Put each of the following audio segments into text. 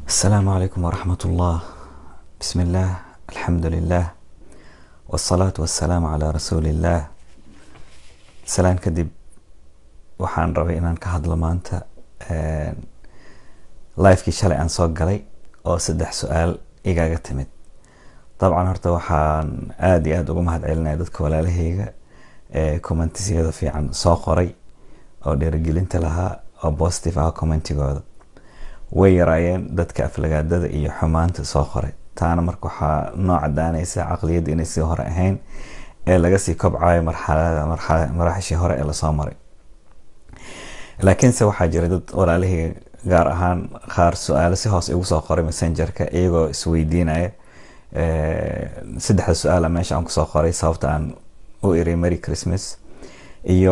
السلام عليكم ورحمة الله بسم الله الحمد لله والصلاة والسلام على رسول الله salaan kadib waxaan rabay inaan ka hadlo maanta livekii shalay aan soo galay oo saddex su-aal igaaga timid dabcan horta waxaan aada iyo aada uga mahad celinaya dadka walaalahayga ee commentisyada fiican soo qoray oo dhiirigelinta lahaa oo positive ah commentigooda way yaraayeen dadka aflagaadada iyo xumaanta soo qoray taana marka waxaa noo cadaanaysa caqliyadda inay sii hore ahayn ee laga sii kobcayo marxalada maraaxishii hore ee lasoo maray laakiinse waxaa jira dad walaalihii gaar ahaan qaar su-aalo si hoos igu soo qoray messengerka iyagoo isweydiinaya saddexda su-aala meesha aan kusoo qoray sababta aan u iri merry christmas iyo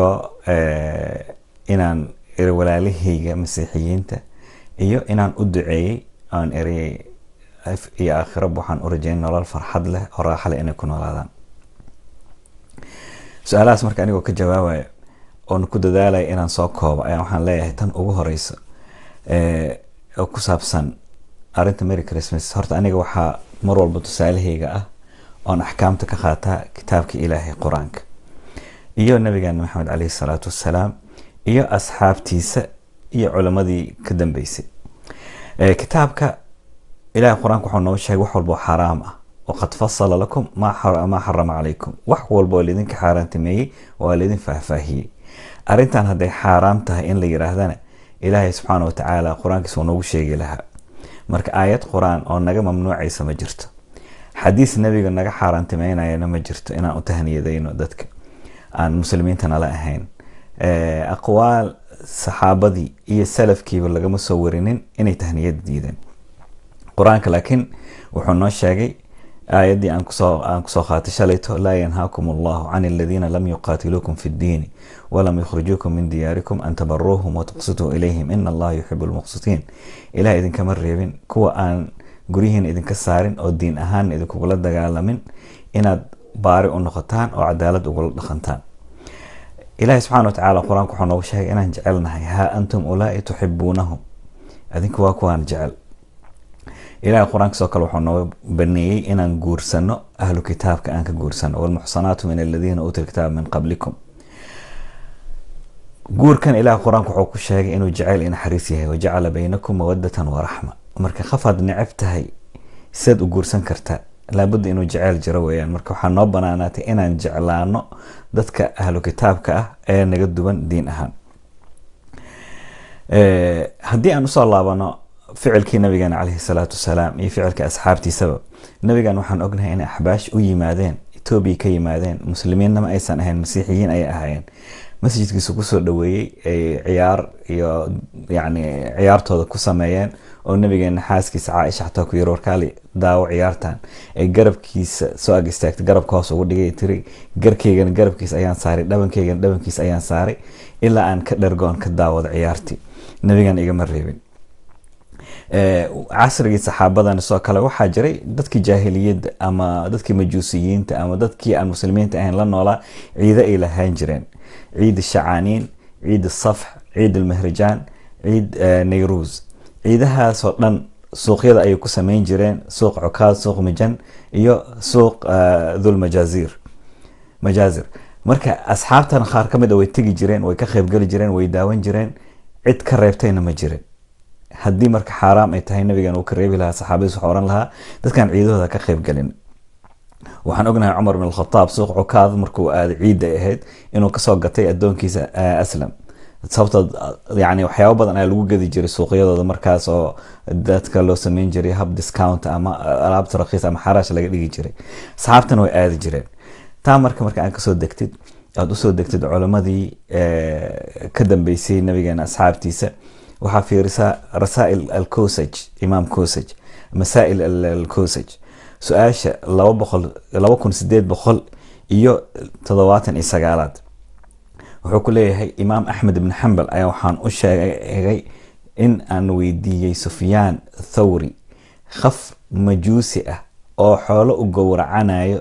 inaan iri walaalahayga masiixiyiinta iyo inaan u duceeyey aan iri iyo aakhiraba waxaan u rajeyn nolol farxad leh oo raaxa leh inay ku noolaadaan su-aalahaas marka anigoo ka jawaabaya oon ku dadaalaya inaan soo koobo ayaa waxaan leeyahay tan ugu horeysa oo ku saabsan arinta merry christmas horta aniga waxaa mar walba tusaalahayga ah oon axkaamta ka qaataa kitaabka ilaahay qur-aanka iyo nabigeena maxamed caleyhi salaatu wassalaam iyo asxaabtiisa iyo culimadii ka dambeysay kitaabka ilahay qur-aanka waxuu noo sheegay wax walba oo xaaraam ah waqad fasala lakum maa xarama calaykum wax walba oo laydinka xaaraantimeeyey waa laydin faahfaahiyey arrintan hadday xaaraam tahay in la yiraahdana ilaahay subxaana watacaala qur-aankiisa uu noogu sheegi lahaa marka aayad qur-aan oo naga mamnuucaysa ma jirto xadiis nebiga naga xaaraantimeynayana ma jirto inaan u tahniyadayno dadka aan muslimiinta nala ahayn aqwaal saxaabadii iyo salafkiiba lagama soo warinin inay tahniyada diideen qur-aanka laakiin wuxuu noo sheegay aayaddii aan kusoo aan kusoo qaatay shalayto laa yanhaakum allahu can aladiina lam yuqaatiluukum fi ddiini walam yukhrijuukum min diyaarikum an tabaruuhum watuqsituu ilayhim ina allaha yuxibu lmuqsitiin ilaah idinkama reebin kuwa aan guryihiina idinka saarin oo diin ahaan idinkugula dagaalamin inaad baari u noqotaan oo cadaalad ugula dhaqantaan ilahi subxana watacaala qur-aanka wuxuu noogu sheegay inaan jecelnahay haa antum ulaai tuxibuunahum adinku waa kuwaan jecel ilahay qur-aanka sidoo kale wuxuu noo baneeyey inaan guursano ahlu kitaabka aan ka guursano walmuxsanaatu min aladiina uutu lkitaaba min qablikum guurkan ilahay qur-aanka wuxuu ku sheegay inuu jeceyl i naxariis yahay wajacala baynakum mawadatan waraxma marka qafaad necab tahay sidaad u guursan kartaa laabudda inuu jeceyl jiro weyaan marka waxaa noo banaanaatay inaan jeclaano dadka ahlu kitaabka ah ee naga duwan diin ahaan haddii aan usoo laabano ficilkii nabigeena caleyhi salaatu wasalaam iyo ficilka asxaabtiisaba nabigan waxaan ognahay inay axbaash u yimaadeen etoobiya ka yimaadeen muslimiinnama aysan ahayn masiixiyiin ayay ahaayeen masjidkiisu kusoo dhaweeyey ay ciyaar iyo yani ciyaartooda ku sameeyeen oo nabigeena xaaskiisa caaisha xataa ku yiri warkaali daawo ciyaartan ay garabkiisa soo ag istaagtay garabka hoos ugu dhigay tiri garkaygana garabkiisa ayaan saaray dhabankaygana dhabankiisa ayaan saaray ilaa aan ka dhergoon ka daawado ciyaartii nabigan igama reebin casrigii saxaabadan sidoo kale waxaa jiray dadkii jaahiliyadda ama dadkii majuusiyiinta ama dadkii aan muslimiinta ahayn la noolaa ciido ay lahaan jireen ciid shacaaniin ciid safx ciid almahrajaan ciid nayruus ciidahaasoo dhan suuqyada ayay ku sameyn jireen suuq cukaad suuq mijan iyo suuq dhulmajaazir majaazir marka asxaabtan qaar ka mid a way tegi jireen way ka qeybgeli jireen way daawan jireen cid ka reebtayna ma jirin haddii marka xaaraam ay tahay nabigan uu ka reebi lahaa saxaabadiis waxaa ohan lahaa dadkan ciidahooda ka qeyb galin waxaan ognahay cumar bin alkhataab suuq cukaad markuu aaday ciidda ahayd inuu kasoo gatay adoonkiisa aslam sababtood yani waxyaaba badan ayaa lagu gedi jiray suuqyadooda markaas oo dadka loo sameyn jiray hab discount ama alaabta rakiis ama xaraash laga dhigi jiray saxaabtana way aadi jireen taa marka marka aan kasoo degtid aada usoo degtid culamadii ka dambeysay nabigeena asxaabtiisa waxaa fiirisaa rasaa'il alkosaj imaam kosaj masaa'il alkosaj su-aasha laba boqol laba kun sideed boqol iyo toddobaatan iyo sagaalaad wuxuu ku leeyahay imaam axmed ibn xambal ayaa waxaan u sheegay in aan weydiiyey sufyaan thawri khaf majuusi ah oo xoolo u gowracanayo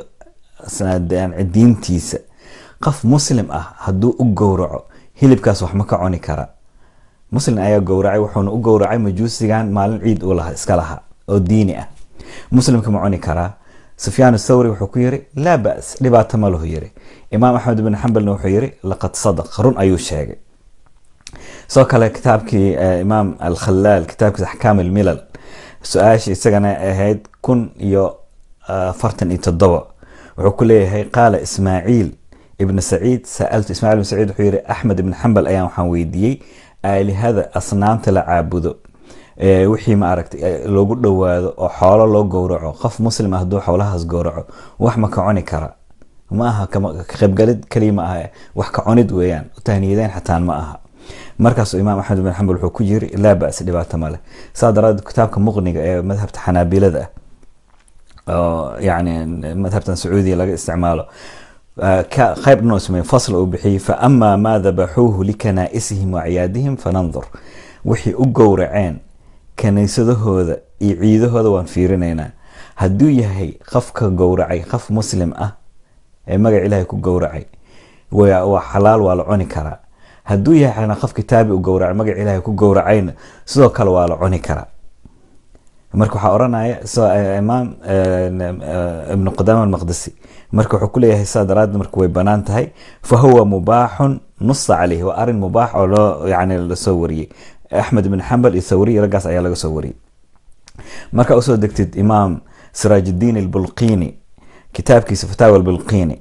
diintiisa qof muslim ah hadduu u gowraco hilibkaas wax ma ka cuni kara muslim ayaa gowracay wuxuuna u gowracay majuusigan maalin ciid uu laha iska lahaa oo diini ah muslimka ma cuni karaa sufyaan thawri wuxuu ku yiri laa bas dhibaato ma lahu yiri imaam axmed ibn xambalna wuxuu yiri laqad sadaq run ayuu sheegay sidoo kale kitaabkii imaam alkhalaal kitaabkiisa axkaam almilal su-aasha isagana ahayd kun iyo afartan iyo toddoba wuxuu ku leeyahay qaala ismaaciil ibn saciid saaltu ismaciil ibn saciid wuxuu yiri axmed ibn xambal ayaan waxaan weydiiyey aalihada asnaamta la caabudo wixii ma aragtay loogu dhowaado oo xoolo loo gowraco qof muslim ah hadduu xoolahaas gowraco wax ma ka cuni kara ma aha ka qaybgalid kaliya ma aha wax ka cunid weeyaan tahniyadeen xataan ma aha markaasuu imaam axmed ibn xambal wuxuu ku yiri laa bas dhibaato ma leh saa daraadeed kitaabka muqniga ee madhabta xanaabilada ah oo yani madhabtan sacuudiya laga isticmaalo qayb dhanoo sameeye fasl uu bixiyey fa amaa maa dabaxuuhu likanaa'isihim wa ciyaadihim fanandur wixii u gowraceen kaniisadahooda iyo ciidahooda waan fiirinaynaa hadduu yahay qofka gowracay qof muslim ah ee magac ilaahay ku gowracay waa xalaal waa la cuni karaa hadduu yahay qof kitaabi u gowracay magac ilaahay ku gowracayna sidoo kale waa la cuni karaa marka waxaa oranaya imaam ibnu qudama almaqdisi marka wuxuu kuleeyahay saa daraaddeed marka way banaan tahay fa huwa mubaaxun nusa caleyh waa arin mubaax oo loo yani lasoo wariyey axmed ibn xambal iyo thawriy raggaas ayaa laga soo wariyey marka usoo degtid imaam siraajuddiin albulqini kitaabkiisa fataawa albulqini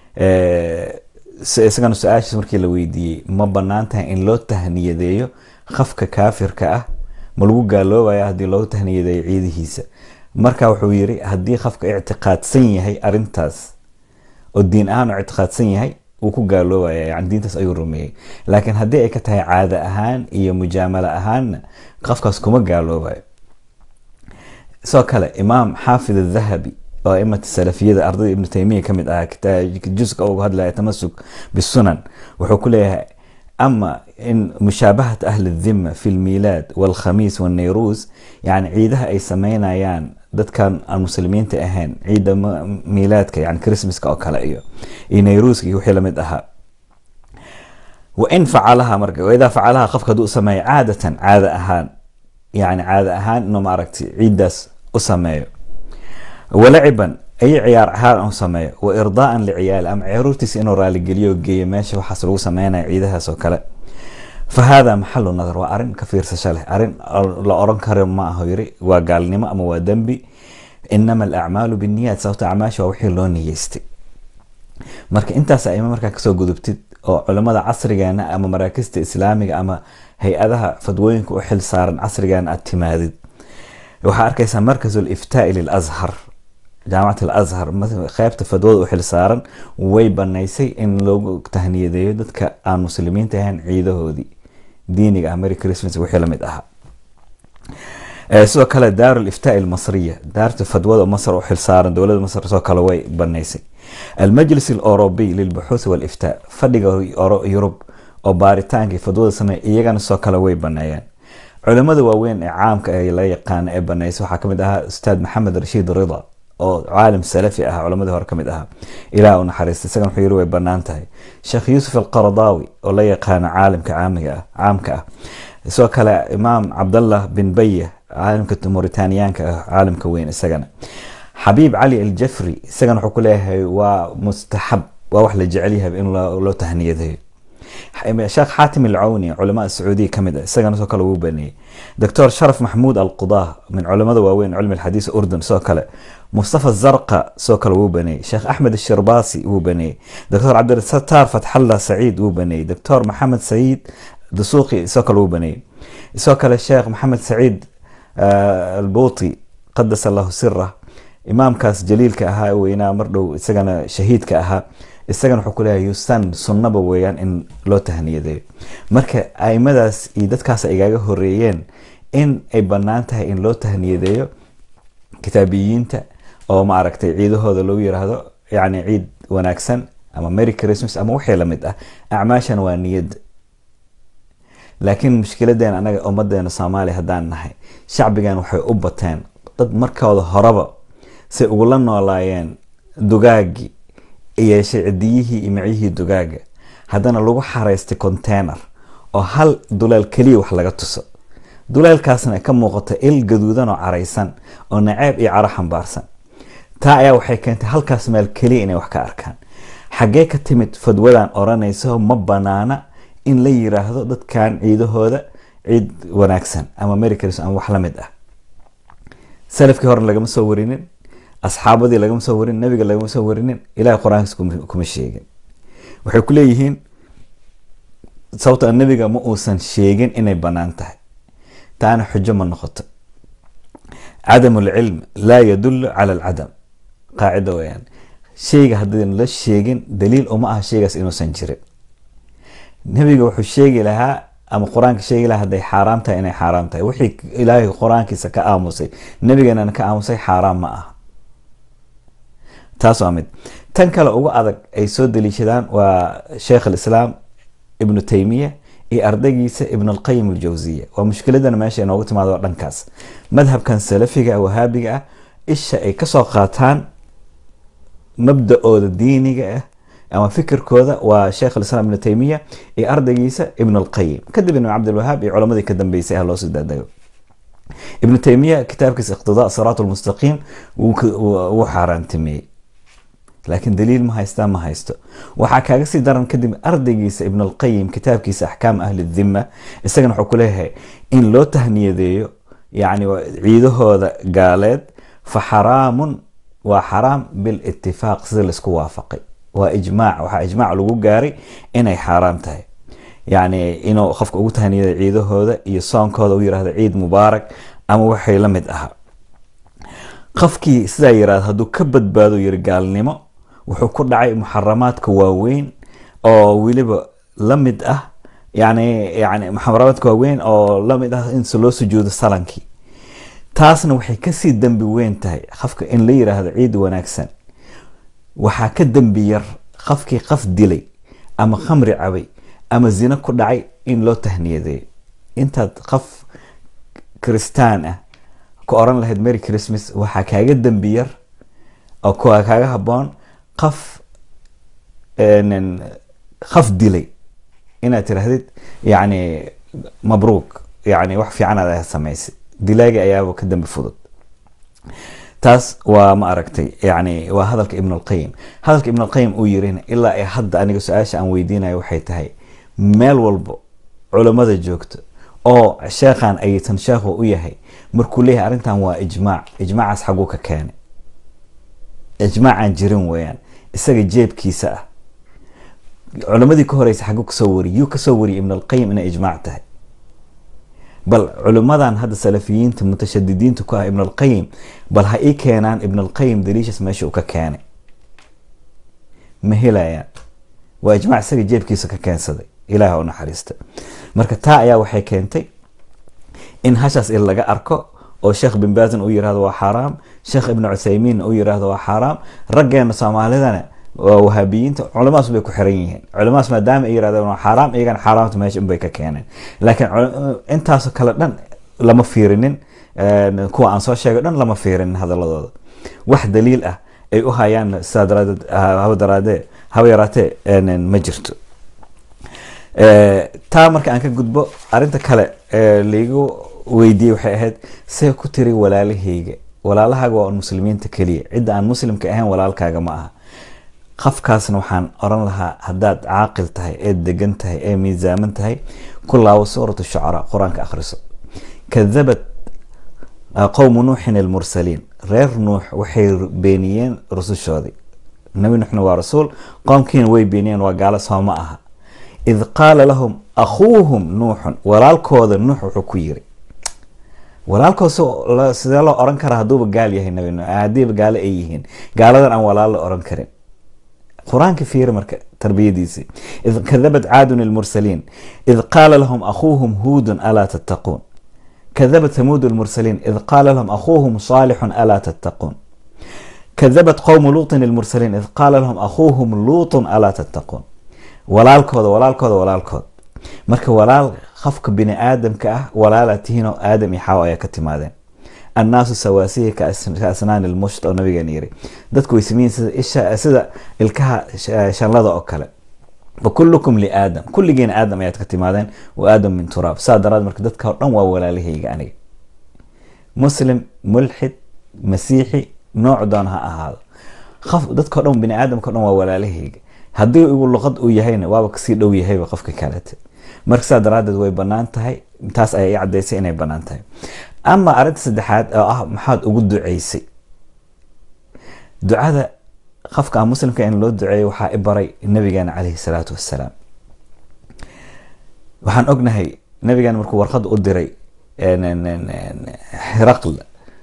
isagana su-aashiis markii la weydiiyey ma banaan tahay in loo tahniyadeeyo qofka kaafirka ah ma lagu gaaloobaya haddii loogu tahniyadeeyo ciidihiisa marka wuxuu yiri haddii qofka ictiqaadsan yahay arintaas oo diin ahaan u ictiqaadsan yahay wuu ku gaaloobaya yani diintaas ayuu rumeeyey laakiin haddii ay ka tahay caado ahaan iyo mujaamalo ahaanna qofkaas kuma gaaloobayo sidoo kale imaam xaafid adahabi oo aimata salafiyada ardayda ibnu taymiya ka mid ah juska uga hadlaya tamasuk bisunan wuxuu ku leeyahay ama in mushaabahat ahli dhima fi lmiilaad walkhamiis walnayruus yani ciidaha ay sameynayaan dadkan aan muslimiinta ahayn ciida miilaadka yani christmaska oo kale iyo iyo nayruuska iyo wixii lamid ahaa wain facalaha marka waidaa facalaha qofka hadduu sameeyo caadatan caada ahaan yani caada ahaan inuu maaragtay ciiddaas u sameeyo walaciban ay ciyaar ahaan u sameeyo wa irdaaan liciyaali ama caruurtiisa inuu raaligeliyo geeyo meesha waxaas lagu sameynaya ciidahaas oo kale fa hada maxalu nadar waa arin ka fiirsasho leh arin la oran karo ma aho yiri waa gaalnimo ama waa dembi inama alacmaalu binniyaat sababta acmaasha waa wixii loo niyeystay marka intaas aima markaa kasoo gudubtid oo culimada casrigeena ama maraakista islaamiga ama hay-adaha fadwooyinka u xil saaran casrigeena aad timaadid waxaa arkaysaa markas iftaai lilazhar jaamacat alazhar qeybta fadwada u xil saaran way banaysay in loogu tahniyadeeyo dadka aan muslimiinta ahayn ciidahoodii diiniga ah mary christmas wixii lamid ahaa sidoo kale daar liftaai almasriya daarta fadwada masr u xil saaran dowlada masr sidoo kale way banaysay almajlis alorobiy lilbuxuuth waliftaa fadhiga yurub oo baaritaankii fadwada sameeya iyagana sidoo kale way baneeyeen culimada waaweyn ee caamka ee la yaqaana ee banaysa waxaa kamid ahaa ustaad maxamed rashiid rida oo caalim salafi ah culamadii hore kamid ahaa ilaah u naxariista isagan wuxuu yiri way banaan tahay sheekh yuusuf alqaradaawi oo la yaqaana caalimka caamiga ah caamka ah sidoo kale imaam cabdallah bin baya caalimka mauritaniyaanka ah caalimka weyn isagana xabiib cali aljafri isagana wuxuu ku leeyahay waa mustaxab waa wax la jecel yahay in loo tahniyadeeyo sheekh xaatim alcawni culamaa sacuudiya kamid ah isagana sidoo kale wuu baneeyey doctor sharaf maxmuud alqudah min culamada waaweyn cilmi alxadiis urdun sidoo kale mustafa zarqa sidoo kale wuu baneeyey sheekh axmed ashirbaasi wuu baneeyey doctor cabdirasatar fatxallah saciid wuu baneeyey doctor maxamed saciid dusuuqi sidoo kale wuu baneeyey sidoo kale sheekh maxamed saciid albuuti qadas allahu sirah imaamkaas jaliilka ahaa weynaa mar dhow isagana shahiidka ahaa isagana wuxuu kuleeyahay yusan sunnaba weeyaan in loo tahniyadeeyo marka aimadaas iyo dadkaas ay igaga horeeyeen in ay bannaan tahay in loo tahniyadeeyo kitaabiyiinta oo ma aragtay ciidahooda lagu yiraahdo yacni ciid wanaagsan ama merry christmas ama wixii lamid ah acmaashan waa niyadda laakiin mushkiladeena anaga ummadeena soomaaliya haddaan nahay shacbigan waxay u bateen dad markooda horeba say ugula noolaayeen dugaagii yeeshay cidiyihii iyo micyihii dugaaga haddana lagu xaraystay container oo hal duleel keliya wax laga tuso duleelkaasna ka muuqato il gaduudan oo caraysan oo naceeb iyo caro xambaarsan taa ayaa waxay keentay halkaas meel keliya inay wax ka arkaan xaggee ka timid fadwadan odhanayso ma banaana in la yiraahdo dadkan ciidahooda ciid wanaagsan ama mericris ama wax la mid ah salafkii hore lagama soo warinin asxaabadii lagama soo warinin nabiga lagama soo warinin ilahay qur-aankiis kuma sheegin waxay ku leeyihiin sababto nabiga ma uusan sheegin inay banaan tahay taana xujo ma noqoto cadam lcilm laa yadulu cala alcadam qaacida weyaan sheyga haddii la sheegin daliil uma aha sheygaas inuusan jirin nabiga wuxuu sheegi lahaa ama qur-aanka sheegi lahaa hadday xaaraam tahay inay xaaraam tahay wixii ilaahay qur-aankiisa ka aamusay nabigeenana ka aamusay xaaraam ma aha taas waa mid tan kale ugu adag ay soo daliishadaan waa sheekh alislaam ibnu taymiya iyo ardaygiisa ibn alqayim aljawsiya waa mushkiladana meesha inoogu timaado dhankaas madhabkan salafiga wahaabiga ah isha ay kasoo qaataan mabda-ooda diiniga ah ama fikirkooda waa sheekh alislaam ibnu taymiya iyo ardaygiisa ibn alqayim kadib ibn cabdilwahaab iyo culamadii ka dambeysay ah loosii daadago ibnu taymiya kitaabkiisa iqtidaa siraat lmustaqiim wuu xaaraantimeeyey laakiin daliil ma haystaa ma haysto waxaa kaaga sii daran kadib ardaygiisa ibn alqayim kitaabkiisa axkaam ahli dhima isagana wuxuu ku leeyahay in loo tahniyadeeyo yani ciidahooda gaaleed fa xaraamun waa xaraam bilitifaaq sida laisku waafaqay waa ijmaac waxaa ijmaac lagu gaaray inay xaaraam tahay yani inuu qofka ugu tahniyada ciidahooda iyo soonkooda u yirahdo ciid mubaarak ama waxay la mid ahaa qofkii sidaa yirahdo hadduu ka badbaado yiri gaalnimo wuxuu ku dhacay muxaramaadka waaweyn oo weliba la mid ah yani yani muxaramaadka waaweyn oo la mid ah in loo sujuudo salankii taasna waxay kasii dembi weyn tahay qofka in la yiraahdo ciid wanaagsan waxaa ka dembi yar qofkii qaf dilay ama khamri cabay ama zino ku dhacay in loo tahniyadeeyo intaad qof kristaan ah ku oran lahayd mary christmas waxaa kaaga dembi yar oo kaaga haboon qaf qaf dilay inaad tirahdid yani mabruuk yani wax fiican aad samaysay dilaagi ayaaba ka dambi fudud taas waa ma aragtay yani waa hadalka ibn alqayim hadalka ibn alqayim uu yirina ilaa ay hadda aniga su-aasha aan weydiinayo waxay tahay meel walbo culamada joogto oo sheekhan aytan sheekhu u yahay markuu leeyahay arrintan waa ijmaac ijmaacaas xaguu ka keenay ijmaacaan jirin weeyaan isaga jeebkiisa ah culamadii ka horeysa xaguu kasoo wariyay yuu kasoo wariyay ibn alqayim inay ijmaac tahay bal culimadan hadda salafiyiinta mutashadidiinta ku ah ibn alqayim bal ha ii keenaan ibn alqayim daliishas meesha uu ka keenay ma helayaan waa ijmaac isaga jeebkiisa ka keensaday ilaah u naxariista marka taa ayaa waxay keentay in hashaas il laga arko oo sheekh bin baazin uu yirahdo waa xaaraam sheekh ibn cuthaymiin uu yirahdo waa xaaraam raggeena soomaalidana waa wahaabiyiinta culamadaas bay ku xiran yihiin culamadaas maadaama ay yirahdeen waa xaaraam iyagana xaaraamta meesha unbay ka keeneen laakiin intaasoo kale dhan lama fiirinin kuwa aan soo sheegay dhan lama fiirinin hadaladooda wax daliil ah ay u hayaan sidaa daraadeed haba daraadee haba yaraatee ma jirto taa marka aan ka gudbo arinta kale laigu weydiiyey waxay ahayd see ku tiri walaalahayga walaalahaaga waa un muslimiinta keliya cidda aan muslimka ahayn walaalkaaga ma aha qafkaasna waxaan oran lahaa haddaad caaqil tahay ee degan tahay ee miisaaman tahay ku laabo suurat shucaraa qur-aanka akhriso kadabat qowmu nuuxin almursaliin reer nuux waxay beeniyeen rusushoodii nabi nuuxna waa rasuul qoomkiina way beeniyeen waa gaalo soo ma aha id qaala lahum akhuuhum nuuxun walaalkooda nuux wuxuu ku yiri walaalkood sidee loo oran karaa hadduuba gaal yahay nabi nuux haddiiba gaalo ay yihiin gaaladan aan walaal la oran karin qur-aanka fiiri marka tarbiyadiisi id kadabat caadun ilmursaliin id qaala lahum akhuuhum huudun alaa tattaquun kadabat thamuud ilmursaliin id qaala lahum akhuuhum saalixun alaa tattaquun kadabat qowmu luutin ilmursaliin id qaala lahum akhuuhum luutun alaa tattaquun walaalkooda walaalkooda walaalkood marka walaal qofka bini aadamka ah walaalaad tihiinoo aadam iyo xaawo ayaa ka timaadeen annaasu sawaasiya ka asnaani lmusht oo nabigeena yiri dadku way sameyin sida isha sida ilkaha shanlada oo kale fakulukum liaadam kulligiina aadam ayaad ka timaadeen wa aadam min turaab saa daraad marka dadka o dhan waa walaalahayga aniga muslim mulxid masiixi nooc doon ha ahaado dadkao dhan bini aadamka o dhan waa walaalahayga haddii igu luqad uu yahayna waaba kasii dhow yahayba qofka kalete marka saa daraadeed way banaan tahay taas ayaa i cadaysay inay banaan tahay ama arrinta saddexaad oo ah maxaad ugu duceysay ducada qofka aan muslimka in loo duceeyo waxaa i baray nabigeena caleyhi salaatu wassalaam waxaan ognahay nabigeena markuu warqad u diray xiraql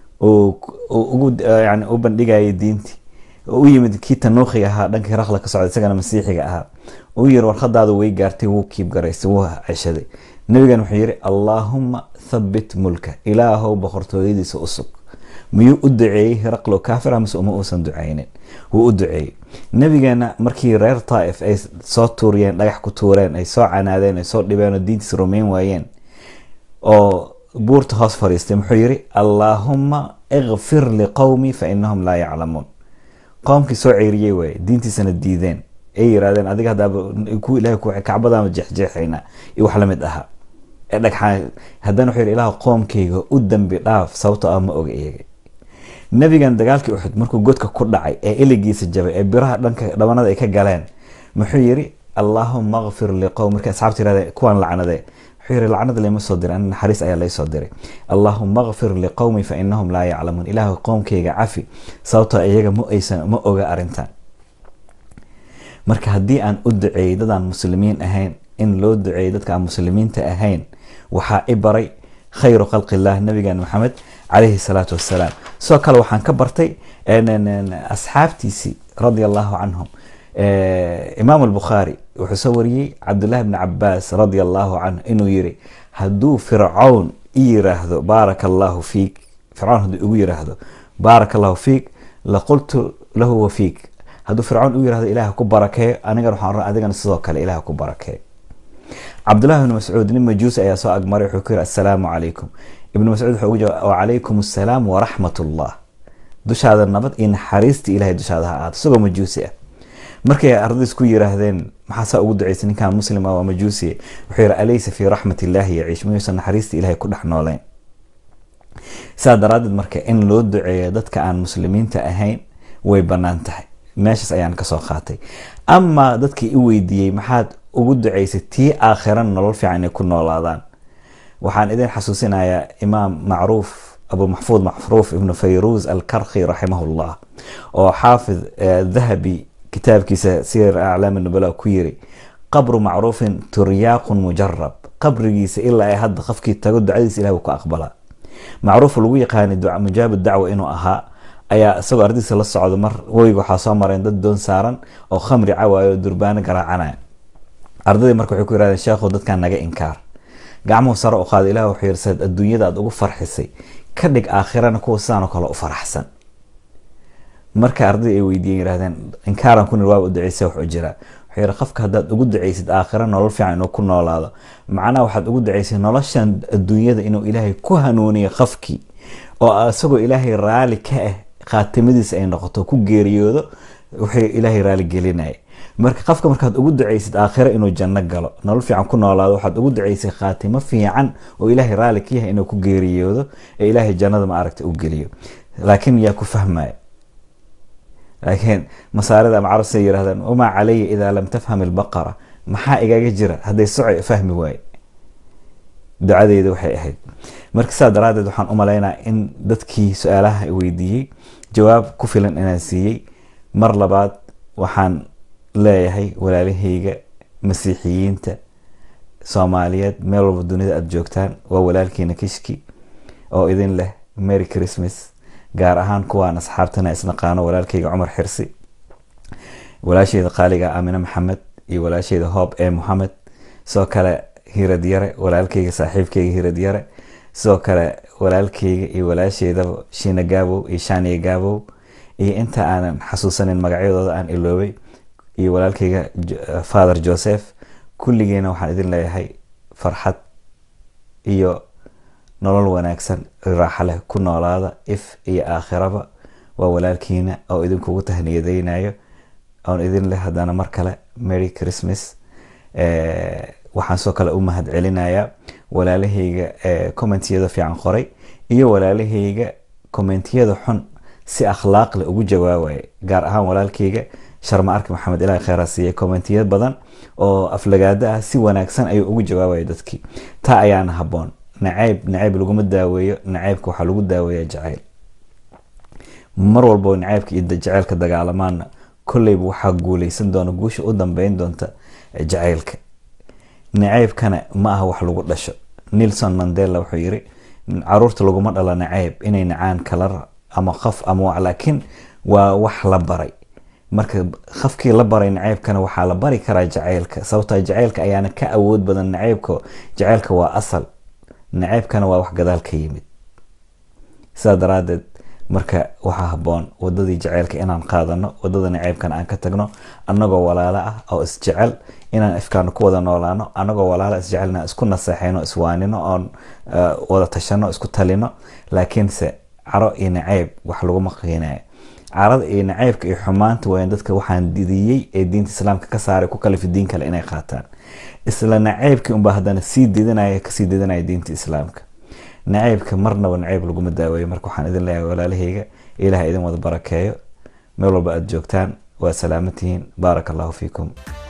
yani u bandhigayay diintii u yimid kii tanuukiga ahaa dhanka hiraqla ka socda isagana masiixiga ahaa uu yiri warqadaadu way gaartay wuu kiib garaysay wuu ceshaday nabigan wuxuu yiri allaahuma thabit mulka ilaahow boqortooyadiisa usug miyuu u duceeyey hiraqlo kaafir mise uma uusan duceynin wuu u duceeyey nabigeena markii reer taaif ay soo tuuriyeen dhagax ku tuureen ay soo canaadeen ay soo dhibeen oo diintiisa rumeyn waayeen oo buurta hoos fadhiistay muxuu yiri allaahuma ikfir liqowmi fa inahum laa yaclamuun qoomkii soo ceeriyey waaye diintiisana diideen ay yiraahdeen adiga hadaaba ku ilahay ku kacbadaama jeexjeexayna iyo wax lamid ahaa ee dhagxaan haddana wuxuu yidhi ilaah qoomkayga u dambi dhaaf sababtoo ah ma oga iyaga nabigan dagaalkii uxud markuu godka ku dhacay ee iligiisa jabay ee biraha dhanka dhabanada ay ka galeen muxuu yiri allaahuma kfir liqowm markii asxaabta yirahdeen kuwaan lacnadee wuxuu yiri lacnada lama soo diray ani naxariis ayaa laysoo diray allaahuma kfir liqowmi fa inahum laa yaclamuun ilaahu qowmkayga cafi sababtoo iyaga ma aysan ma oga arrintan marka haddii aan u duceeyey dadaan muslimiin ahayn in loo duceeyey dadka aan muslimiinta ahayn waxaa i baray khayru khalqillah nabigan maxamed calayhi salaatu wassalaam sidoo kale waxaan ka bartay asxaabtiisii radia allahu canhum imaam albukhaari wuxuu soo wariyey cabdullahi bni cabaas radia allahu canhu inuu yiri hadduu fircawn i yiraahdo baaraka allahu fiik fircawn hadduu igu yiraahdo baaraka allahu fiik laqultu lahu wa fiik hadduu fircawn u yirahdo ilaah ku barakeeyo anigan waxaan oran adigana sidoo kale ilaah ku barakeeyo cabdullahi ibni mascuud nin majuusi ayaa soo agmaray wuxuu ku yiri assalaamu calaykum ibnu mascuud wuxuu ugu jawaab wacalaykum assalaam waraxmat ullah dushaada nabad iyo naxariistii ilahay dushaada ha ahaato isagoo majuusi ah markay ardadiis ku yiraahdeen maxaa saa ugu duceysay ninkan muslim ah waa majuusiye wuxuu yiri alaysa fii raxmat illaahi yaciish miyuusan naxariistii ilahay ku dhex nooleyn saa daraadeed marka in loo duceeyo dadka aan muslimiinta ahayn way bannaan tahay meeshaas ayaan kasoo qaatay amaa dadkii i weydiiyey maxaad ugu duceysay tii aakhiran nolol fiican inay ku noolaadaan waxaan idin xasuusinayaa imaam macruuf abu maxfuud macruuf ibnu fayruus alkarkhi raximahullah oo xaafid dahabi kitaabkiisa sir aclaam nubala ku yiri qabru macruufin turyaaqun mujarab qabrigiisa ilaa ay hadda qofkii tago ducadiisa ilahi ku aqbalaa macruuf lagu yaqaanay mujaab dacwa inuu ahaa ayaa isagoo ardadiisa la socdo mar weyga waxaa soo mareen dad doon saaran oo khamri cawaayo oo durbaano garaacanaya ardadii marka waxay ku yirahdeen sheekhu dadkan naga inkaar gacmuhu sare u qaada ilah wuxuu yiri saad adduunyada aad ugu farxisay ka dhig aakhirana kuwa sidaanoo kale u faraxsan marka ardadii ay weydiiyeen yirahdeen inkaaran ku nir waaba u duceysa wax u jira wuxuu yiri qofka haddaad ugu duceysid aakhira nolol fiican inuu ku noolaado macnaha waxaad ugu duceysay noloshan adduunyada inuu ilaahay ku hanuuniyo qofkii oo isagoo ilaahay raali ka ah khaatimadiisa ay noqoto ku geeriyoodo wuxuu ilaahay raali gelinaya marka qofka markaad ugu duceysid aakhiro inuu janno galo nolol fiican ku noolaado waxaad ugu duceysay khaatimo fiican oo ilaahay raali ka yahay inuu ku geeriyoodo ee ilaahay jannada ma aragta u geliyo laakiin yaa ku fahmaya laakiin masaarida ama carabsi ay yirahdaan wamaa calaya idaa lam tafham ilbaqara maxaa igaga jira hadday soco fahmi waaye ducadeyda waxay ahayd marka sidaa daraadeed waxaan u malaynaa in dadkii su-aalaha weydiiyey jawaab ku filan inaan siiyey mar labaad waxaan leeyahay walaalahayga masiixiyiinta soomaaliyeed meel walba dunida aada joogtaan waa walaalkiina kishki oo idin leh merry christmas gaar ahaan kuwaan asxaabtana isnaqaano walaalkayga cumar xirsi walaasheyda qaaliga aamine maxamed iyo walaasheyda hoob ee moxamed sidoo kale hirad yare walaalkayga saaxiibkayga hirad yare sidoo kale walaalkayga iyo walaasheydaba shiina gaabow iyo shaaniya gaabow iyo inta aanan xasuusanin magacyadooda aan iloobay iyo walaalkayga father joseph kulligeena waxaan idin leeyahay farxad iyo nolol wanaagsan raaxa leh ku noolaada if iyo aakhiraba waa walaalkiina oo idinkugu tahniyadeynayo oon idin leh haddana mar kale merry christmas waxaan soo kale u mahad celinayaa walaalahayga commentiyada fiican qoray iyo walaalahayga commentiyada xun si akhlaaq leh ugu jawaabaya gaar ahaan walaalkayga sharma arki maxamed ilaah kheyra siiyey commentiyad badan oo aflagaado ah si wanaagsan ayuu ugu jawaabaya dadkii taa ayaana haboon nacayb nacayb laguma daaweeyo nacaybka waxaa lagu daaweeya jacayl mar walbo nacaybka iyo jaceylka dagaalamaana kolleyba waxaa guuleysan doona guusha u dambeyn doonta jacaylka nacaybkana ma aha wax lagu dhasho nelson mandela wuxuu yiri caruurta laguma dhalo nacayb inay nacaan kala ama qof ama laakiin waa wax la baray marka qofkii la baray nacaybkana waxaa la bari karaa jacaylka sababta jacaylka ayaana ka awood badan nacaybka jacaylka waa asal nacaybkana waa wax gadaal ka yimid sidaa daraadeed marka waxaa haboon wadadii jaceylka inaan qaadano wadada nacaybkana aan ka tagno anagoo walaalo ah oo isjecel inaan ifkaano ku wada noolaano anagoo walaalo isjecelna isku naseexayno iswaanino oon wada tashano isku talino laakiinse caro iyo nacayb wax laguma qiinayo carada iyo nacaybka iyo xumaanta wayan dadka waxaan didiyey ee diinta islaamka ka saaray ku kalifi diin kale inay qaataan isla nacaybkii unbaa haddana sii didinaya kasii didinaya diinta islaamka nacaybka marnaba nacayb laguma daaweeyo marka waxaan idin leeyahay walaalahayga ilaah idin wada barakeeyo meel walba aada joogtaan waa salaamatihiin baaraka allahu fiikum